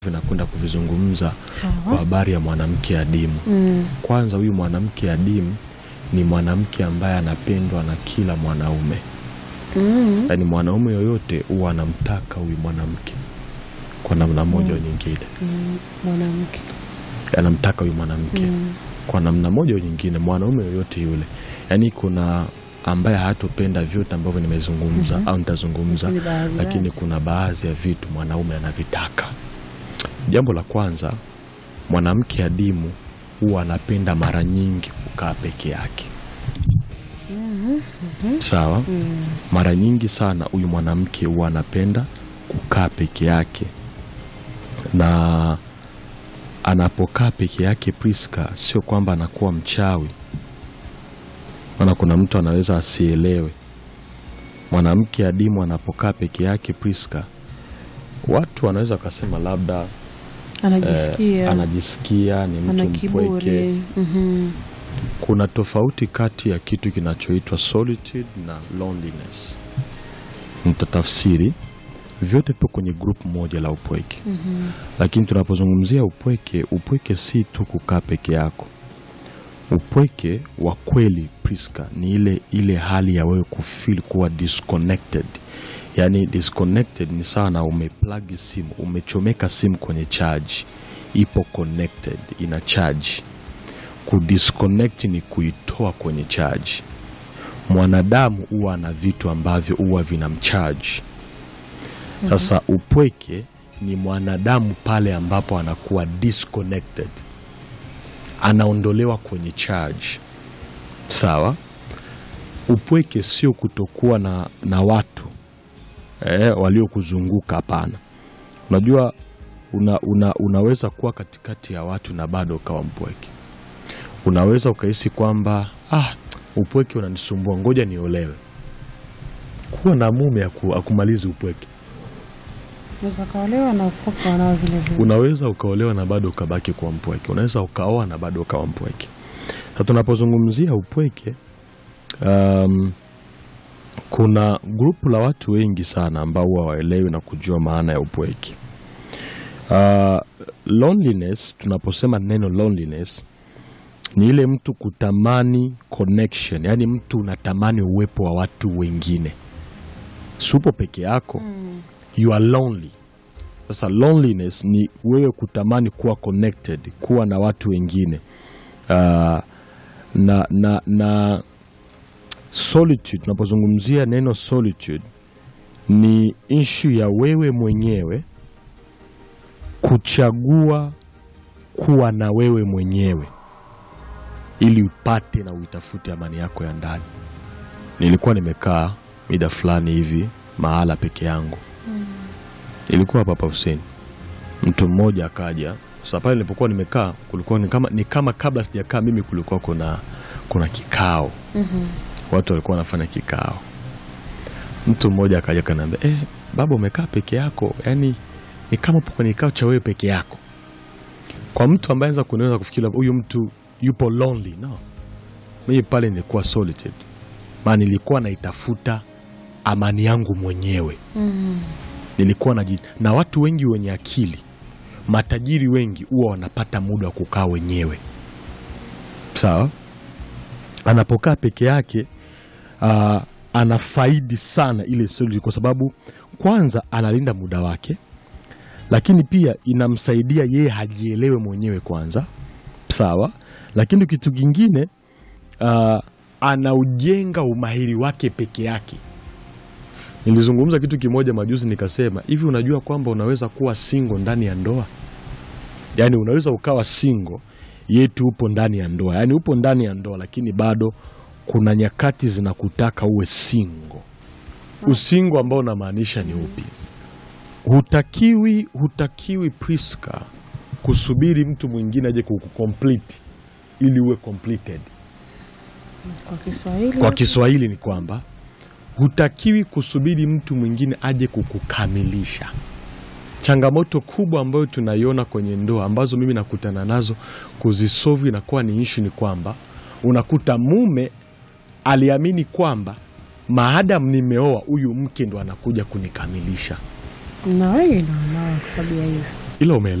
vinakwenda kuvizungumza kwa Sawa. habari ya mwanamke adimu. Mm. Kwanza, huyu mwanamke adimu ni mwanamke ambaye anapendwa na kila mwanaume, Mm. yaani mwanaume yoyote huwa anamtaka huyu mwanamke kwa namna moja au nyingine, Mm. Mwanamke. anamtaka huyu mwanamke Mm. kwa namna moja au nyingine, mwanaume yoyote yule. Yaani kuna ambaye hatopenda vyote ambavyo nimezungumza au nitazungumza, Lakini baadhi lakini yake. kuna baadhi ya vitu mwanaume anavitaka. Jambo la kwanza, mwanamke adimu huwa anapenda mara nyingi kukaa peke yake. Sawa. Mm. Mara nyingi sana huyu mwanamke huwa anapenda kukaa peke yake, na anapokaa peke yake, Priska, sio kwamba anakuwa mchawi, maana kuna mtu anaweza asielewe. Mwanamke adimu anapokaa peke yake, Priska, watu wanaweza wakasema labda Anajisikia. eh, anajisikia ni ana mtu mpweke. kiburi. Mhm. Kuna tofauti kati ya kitu kinachoitwa solitude na loneliness. Nitatafsiri vyote vipo kwenye grupu moja la upweke, Mhm. lakini tunapozungumzia upweke, upweke si tu kukaa peke yako. Upweke wa kweli Priska, ni ile ile hali ya wewe kufeel kuwa disconnected. Yaani disconnected ni sawa na umeplug simu, umechomeka simu kwenye charge, ipo connected, ina charge kudisconnect ni kuitoa kwenye charge. Mwanadamu huwa na vitu ambavyo huwa vinamcharge. Sasa upweke ni mwanadamu pale ambapo anakuwa disconnected, anaondolewa kwenye charge. Sawa. Upweke sio kutokuwa na, na watu eh, waliokuzunguka. Hapana. Unajua una, una, unaweza kuwa katikati ya watu na bado ukawa mpweke unaweza ukahisi kwamba ah, upweke unanisumbua, ngoja niolewe. Kuwa na mume aku, akumalizi upweke. Unaweza kaolewa na upoka wanao vile vile. Unaweza ukaolewa na bado ukabaki kuwa mpweke, unaweza ukaoa na bado ukawa mpweke. Na tunapozungumzia upweke, um, kuna grupu la watu wengi sana ambao huwa waelewi na kujua maana ya upweke. Uh, loneliness, tunaposema neno loneliness ni ile mtu kutamani connection, yaani mtu unatamani uwepo wa watu wengine, supo peke yako Mm. you are lonely. Sasa loneliness ni wewe kutamani kuwa connected, kuwa na watu wengine uh, na, na, na solitude. Tunapozungumzia neno solitude ni issue ya wewe mwenyewe kuchagua kuwa na wewe mwenyewe ili upate na uitafute amani yako ya ndani. Nilikuwa nimekaa mida fulani hivi mahala peke yangu ilikuwa hapa hapa Hussein, mtu mmoja akaja. Sasa pale nilipokuwa nimekaa kulikuwa ni kama, ni kama kabla sijakaa mimi kulikuwa kuna, kuna kikao, Mhm. watu walikuwa wanafanya kikao. Mtu mmoja akaja kaniambia, eh, baba umekaa peke yako, yaani ni kama upo kwenye kikao cha wewe peke yako. Kwa mtu ambaye anaweza kunaweza kufikiri labda huyu mtu yupo lonely, no, mimi pale nilikuwa solitude, maana nilikuwa naitafuta amani yangu mwenyewe Mhm. nilikuwa na, na watu wengi wenye akili matajiri wengi huwa wanapata muda wa kukaa wenyewe. Sawa, anapokaa peke yake uh, anafaidi sana ile solitude, kwa sababu kwanza analinda muda wake, lakini pia inamsaidia yeye hajielewe mwenyewe kwanza. Sawa, lakini kitu kingine uh, anaujenga umahiri wake peke yake. Nilizungumza kitu kimoja majuzi nikasema hivi, unajua kwamba unaweza kuwa single ndani ya ndoa? Yaani unaweza ukawa single yetu upo ndani ya ndoa, yaani upo ndani ya ndoa, lakini bado kuna nyakati zinakutaka uwe single. Usingo ambao unamaanisha ni upi? Hutakiwi, hutakiwi Priska kusubiri mtu mwingine aje kukucomplete ili uwe completed. Kwa Kiswahili. Kwa Kiswahili ni kwamba hutakiwi kusubiri mtu mwingine aje kukukamilisha. Changamoto kubwa ambayo tunaiona kwenye ndoa ambazo mimi nakutana nazo kuzisolve inakuwa ni ishu, ni kwamba unakuta mume aliamini kwamba maadamu nimeoa huyu mke ndo anakuja kunikamilisha. na wengi ndio wanao kwa sababu ya hiyo. ila umeelewa